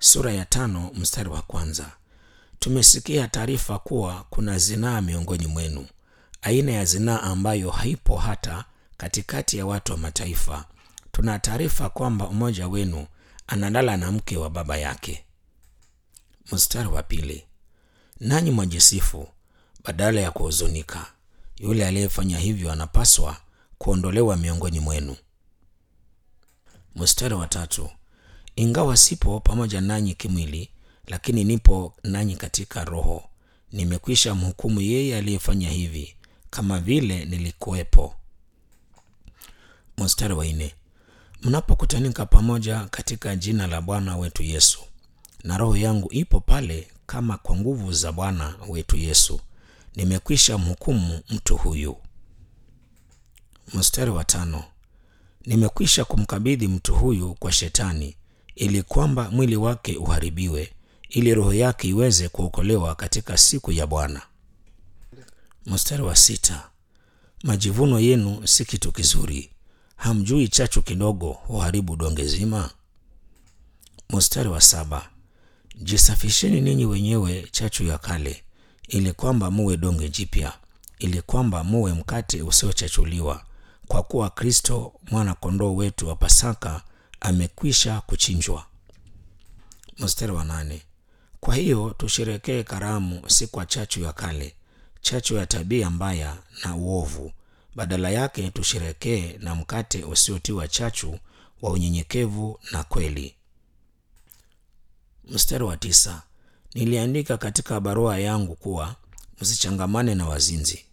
sura ya tano mstari wa kwanza. Tumesikia taarifa kuwa kuna zinaa miongoni mwenu, aina ya zinaa ambayo haipo hata katikati ya watu wa mataifa. Tuna taarifa kwamba mmoja wenu analala na mke wa baba yake. Mstari wa pili, nanyi mwajisifu badala ya kuhuzunika. Yule aliyefanya hivyo anapaswa kuondolewa miongoni mwenu. Mstari wa tatu, ingawa sipo pamoja nanyi kimwili, lakini nipo nanyi katika roho. Nimekwisha mhukumu yeye aliyefanya hivi, kama vile nilikuwepo. Mstari wa nne, mnapokutanika pamoja katika jina la Bwana wetu Yesu, na roho yangu ipo pale kama kwa nguvu za Bwana wetu Yesu, nimekwisha mhukumu mtu huyu. Mstari wa tano, nimekwisha kumkabidhi mtu huyu kwa Shetani ili kwamba mwili wake uharibiwe, ili roho yake iweze kuokolewa katika siku ya Bwana. Mstari wa sita, majivuno yenu si kitu kizuri. Hamjui chachu kidogo huharibu donge zima? Mstari wa saba, jisafisheni ninyi wenyewe chachu ya kale, ili kwamba muwe donge jipya, ili kwamba muwe mkate usiochachuliwa, kwa kuwa Kristo mwana kondoo wetu wa Pasaka amekwisha kuchinjwa. Mstari wa nane, kwa hiyo tusherekee karamu si kwa chachu ya kale, chachu ya tabia mbaya na uovu badala yake tusherekee na mkate usiotiwa chachu wa unyenyekevu na kweli. Mstari wa tisa, niliandika katika barua yangu kuwa msichangamane na wazinzi.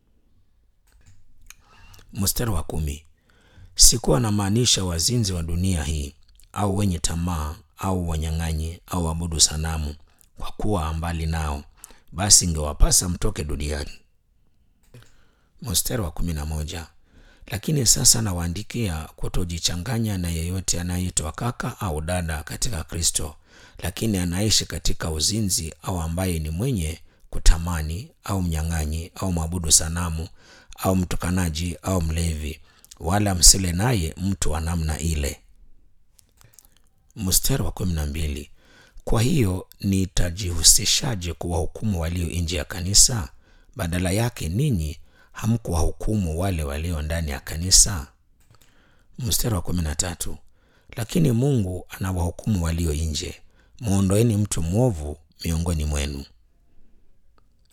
Mstari wa kumi, sikuwa namaanisha wazinzi wa dunia hii au wenye tamaa au wanyang'anyi au wabudu sanamu, kwa kuwa mbali nao, basi ingewapasa mtoke duniani. Mstari wa kumi na moja, lakini sasa nawaandikia kutojichanganya na yeyote anayeitwa kaka au dada katika Kristo, lakini anaishi katika uzinzi au ambaye ni mwenye kutamani au mnyang'anyi au mwabudu sanamu au mtukanaji au mlevi, wala msile naye mtu wa namna ile. Mstari wa kumi na mbili, kwa hiyo nitajihusishaje kuwahukumu walio nje ya kanisa? Badala yake ninyi hamkuwahukumu wale walio ndani ya kanisa. Mstari wa kumi na tatu, lakini Mungu anawahukumu walio nje, mwondoeni mtu mwovu miongoni mwenu.